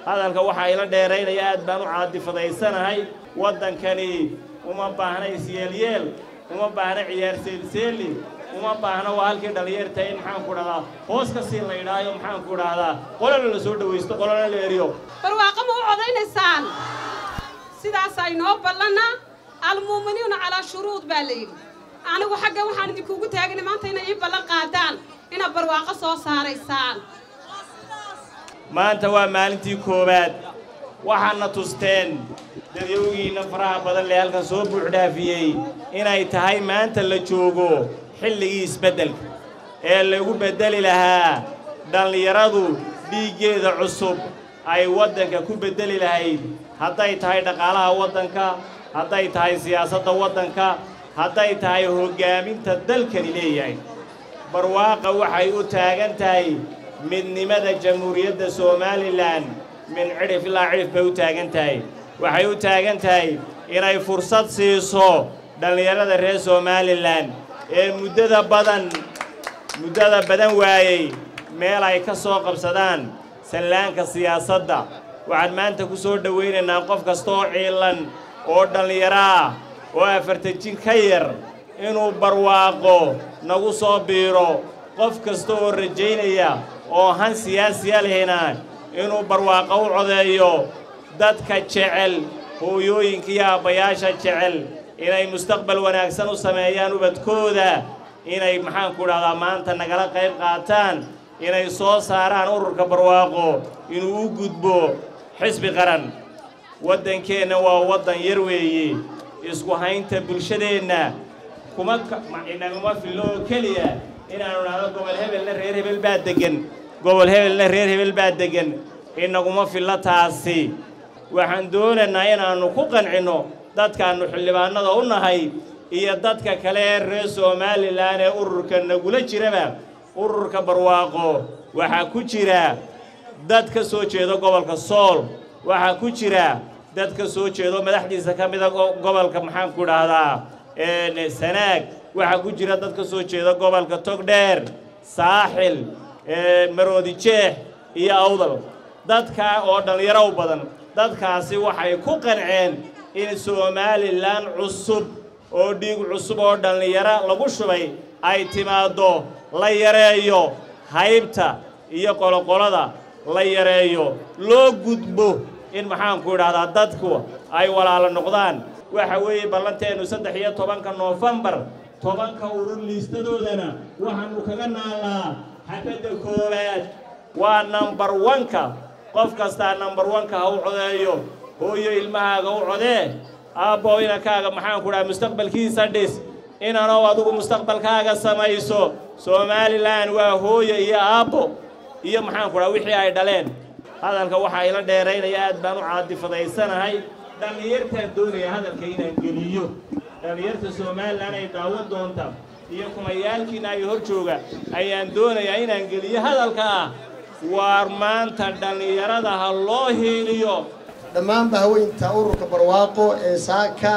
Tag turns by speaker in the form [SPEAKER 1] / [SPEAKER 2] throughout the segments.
[SPEAKER 1] hadalka waxaa ila dheeraynaya aad baan u caadifadaysanahay waddankani uma baahna isyeelyeel uma baahna ciyaar seelseeli uma baahna waa halkii dhallinyarta in maxaanku dhahdaa hoos ka sii la idhaayo maxaanku dhahdaa qolana la soo dhawaysto qolana la eriyo
[SPEAKER 2] barwaaqo ma u codaynaysaan sidaasaa inoo ballanna almu'miniina calaa shuruud baa la yidhi anigu xagga waxaan idinkuugu taagana maanta inay ii ballan qaadaan inaad barwaaqo soo saaraysaan
[SPEAKER 1] maanta waa maalintii koowaad waxaadna tusteen dadyowgiinna faraha badan lee halkan soo buuxdhaafiyey inay tahay maanta la joogo xilligii isbeddelka ee lagu beddeli lahaa dhallinyaradu dhiiggeeda cusub ay waddanka ku beddeli lahayd hadday tahay dhaqaalaha waddanka hadday tahay siyaasadda waddanka hadday tahay hoggaaminta dalkani leeyahay barwaaqa waxay u taagan tahay midnimada jamhuuriyadda somalilan min cidhif ilaa cidhif bay u taagan tahay waxay u taagan tahay inay fursad siiso dhallinyarada reer somalilan ee muddada badan muddada badan waayey meel ay ka soo qabsadaan sallaanka siyaasadda waxaan maanta ku soo dhowaynaynaa qof kasta oo ciilan oo dhallinyaro ah oo afartan jin ka yar inuu barwaaqo nagu soo biiro qof kasta oo rajaynaya oo han siyaasiya lehina inuu barwaaqo u codeeyo dadka jecel hooyooyinka iyo aabbayaasha jecel inay mustaqbal wanaagsan u sameeyaan ubadkooda inay maxaanku dhahdaa maanta nagala qayb qaataan inay soo saaraan ururka barwaaqo inuu u gudbo xisbi qaran waddankeenna waa waddan yar weeye isku haynta bulshadeenna kuma inaguma fillo oo keliya inaannu dhahdo gobol hebelna reer hebel baa deggan gobol hebelna reer hebel baa deggan inaguma fillo taasi waxaan doonaynaa inaannu ku qancinno dadkaannu xildhibaannada u nahay iyo dadka kale ee reer somalilan ee ururka nagula jiraba ururka barwaaqo waxaa ku jira dad ka soo jeedo gobolka sool waxaa ku jira dad ka soo jeedo madaxdiisa ka mida gobolka maxaanku dhahdaa sanaag waxaa ku jira dad ka soo jeeda gobolka togdheer saaxil maroodi jeex iyo awdal dadkaa oo dhallinyaro u badan dadkaasi waxay ku qanceen in somalilan cusub oo dhiig cusub oo dhallinyaro lagu shubay ay timaaddo la yareeyo haybta iyo qoloqolada la yareeyo loo gudbo in maxaanku idhahdaa dadku ay walaalo noqdaan waxa weeye ballanteennu saddex iyo tobanka noofembar tobanka urur liistadoodana waxaannu kaga naallaa xabadda koowaad waa nambar wanka qof kastaa nambar wanka ha u codeeyo hooyo ilmahaaga u codee aabbo inankaaga maxaanku dhaha mustaqbalkiisa dhis inanow adugu mustaqbalkaaga samayso somalilan waa hooyo iyo aabbo iyo maxaanku dhaha wixii ay dhaleen hadalka waxaa ila dheeraynaya aad baan u caadifadaysanahay dhallinyartaan doonaya hadalka inaan geliyo dhallinyarta somalilan ay daawan doonta iyo kumayaalkiina ay hor jooga ayaan doonayaa inaan geliyo hadalka ah waar maanta dhallinyarada ha loo hiiliyo
[SPEAKER 3] dhammaanba haweynta ururka barwaaqo ee saaka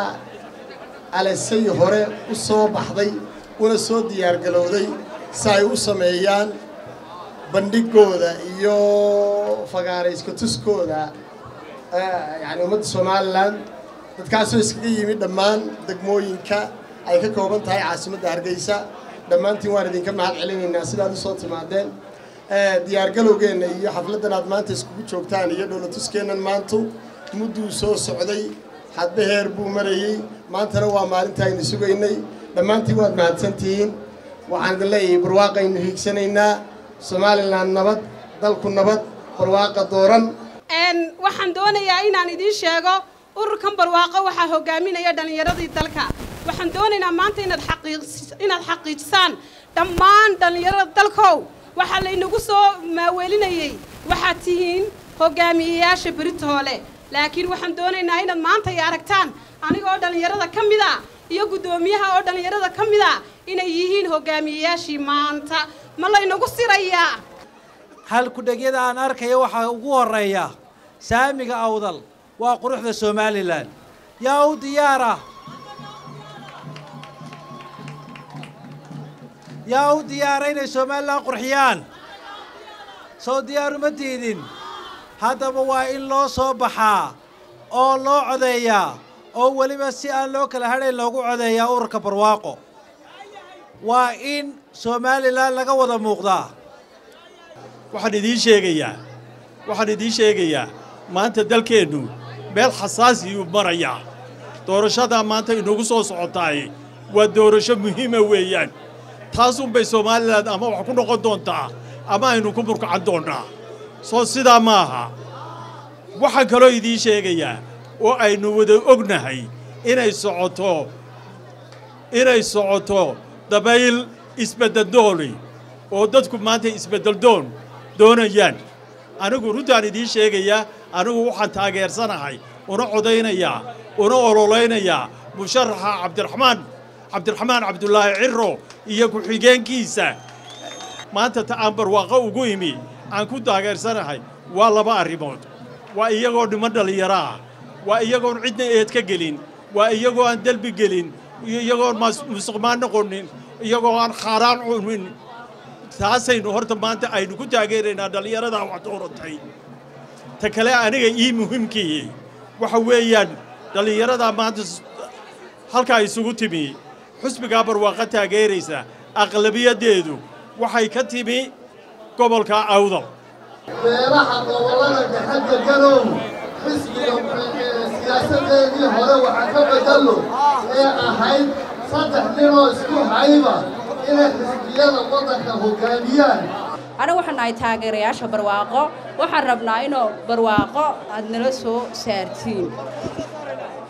[SPEAKER 3] alasay hore u soo baxday una soo diyaargalowday si ay u sameeyaan bandhigooda iyo fagaarayska tuskooda yani ummadda somalilan dadkaasoo iskaga yimid dhammaan degmooyinka ay ka kooban tahay caasimadda hargeysa dhammaantiin waan idinka mahad celinaynaa sidaad u soo timaadeen diyaargalowgeenna iyo xafladdan aad maanta iskugu joogtaan iyo dhowlatuskeennan maantu mudduu soo socday hadba heer buu marayey maantana waa maalinta aynu sugaynay dhammaantiin waad mahadsantihiin waxaan idin leeyahay barwaaqaynu hiigsanaynaa somalilan nabad dalku nabad barwaaqa dooran
[SPEAKER 2] waxaan doonayaa inaan idiin sheego ururkan barwaaqo waxaa hogaaminaya dhallinyaradii dalka waxaan doonaynaa maanta inaad inaad xaqiijisaan dhammaan dhallinyarada dalkow waxaa laynagu soo maaweelinayey waxaad tihiin hogaamiyeyaasha beritoole laakiin waxaan doonaynaa inaad maanta ay aragtaan aniga oo dhallinyarada ka mid a iyo guddoomiyaha oo dhallinyarada ka mid a inay yihiin hogaamiyeyaashii maanta ma laynagu sirayaa
[SPEAKER 4] halkudhegyada aan arkayo waxaa ugu horreeya saamiga awdal waa quruxda somalilan yaa u diyaara yaa u diyaara inay somalilan qurxiyaan soo diyaaruma diidin haddaba waa in loo soo baxaa oo loo codeeyaa oo weliba si aan loo kala hadhayn loogu codeeyaa ururka barwaaqo waa in somalilan laga wada muuqdaa
[SPEAKER 5] waxaan idiin sheegayaa waxaan idiin sheegayaa maanta dalkeennu meel xasaasiyuu marayaa doorashadaa maanta inagu soo socotaay waa doorasho muhiima weeyaan taasunbay somalilan ama wax ku noqon doontaa ama aynu ku murkacan doonnaa soo sidaa ma aha waxaan kaloo idiin sheegayaa oo aynu wada ognahay inay socoto inay socoto dabayl isbeddeldooni oo dadku maanta isbeddeldoon doonayaan anigu runtaan idiin sheegayaa anigu waxaan taageersanahay una codaynayaa una ololaynayaa musharaxa cabdiraxmaan cabdiraxmaan cabdulaahi ciro iyo ku-xigeenkiisa maanta ta aan barwaaqo ugu imi aan ku taageersanahay waa laba arrimood waa iyagoo niman dhallinyaro ah waa iyagoon cidna eed ka gelin waa iyagoo aan delbi gelin iyo iyagoon musuqmaan noqonin iyagoo aan khaaraan cunin taasaynu horta maanta aynu ku taageeraynaa dhallinyaradaa wax dooratay ta kale aniga ii muhiimkii waxa weeyaan dhallinyaradaa maanta halkaa isugu timi xusbigaa barwaaqo taageeraysa aqlabiyaddeedu waxay ka timi gobolka awdal
[SPEAKER 6] beelaha gobollada gaxadda galow xisbiga siyaasaddeedii hore waxa ka beddello ee ahayd saddex ninoo isku hayba inay xisbiyada waddanka hoggaamiyaan
[SPEAKER 7] aniga waxaan nahay taageerayaasha barwaaqo waxaan rabnaa inuu barwaaqo aad nala soo saartiin